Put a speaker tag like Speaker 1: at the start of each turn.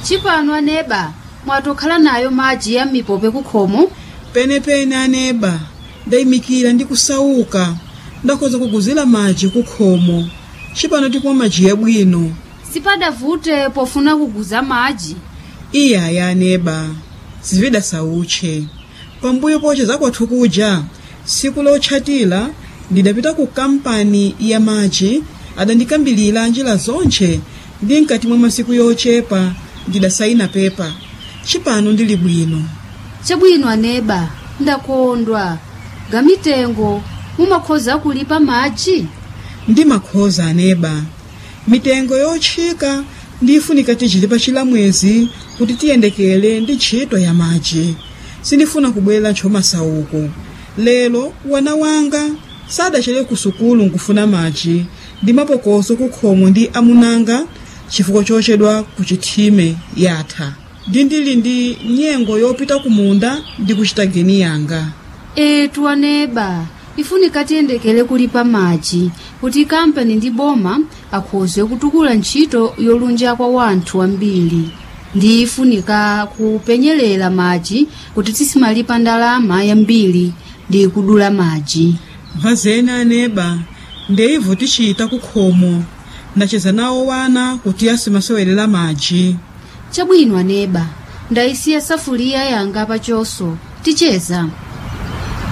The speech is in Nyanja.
Speaker 1: chipano aneba mwatokhala nayo madzi ya mipope kukhomo
Speaker 2: penepene aneba ndayimikira ndi kusauka ndakhoza kuguzira madzi kukhomo cipano tikumwa madzi yabwino
Speaker 1: sipadavute pofuna kuguza madzi
Speaker 2: iyaya aneba zivida sautche pambuyo poche zakwathu kuja siku lotchatira ndidapita ku kampani ya madzi adandikambilira njira zonche ndi mkati mwa masiku yochepa ndidasayina pepa cipano ndili bwino
Speaker 1: chabwino aneba ndakondwa gamitengo mumakhoza kulipa madzi
Speaker 2: ndi makhoza aneba mitengo yotchika ndifunika tichilipa chilamwezi kuti tiyendekele ndi ntchito ya madzi sindifuna kubwera ntchomasauko lero wana wanga sadachere ku sukulu nkufuna madzi ndi mapokoso kukhomo ndi amunanga chifukwa chochedwa ku chithime yatha ndi ndili ndi nyengo yopita ku munda ndi kuchita geni yanga
Speaker 1: etu aneba ifunika tiyendekele kulipa madzi kuti kampani ndi boma akhoze kutukula ntchito yolunja kwa wanthu ambiri ndi ifunika kupenyerera madzi kuti tisimalipa ndalama yambiri ndi kudula madzi
Speaker 2: mphazene aneba ndeivo tichita kukhomo ndacheza nawo wana kuti asimasewelera madzi
Speaker 1: chabwino aneba ndayisiya safuliya yanga pachoso ticheza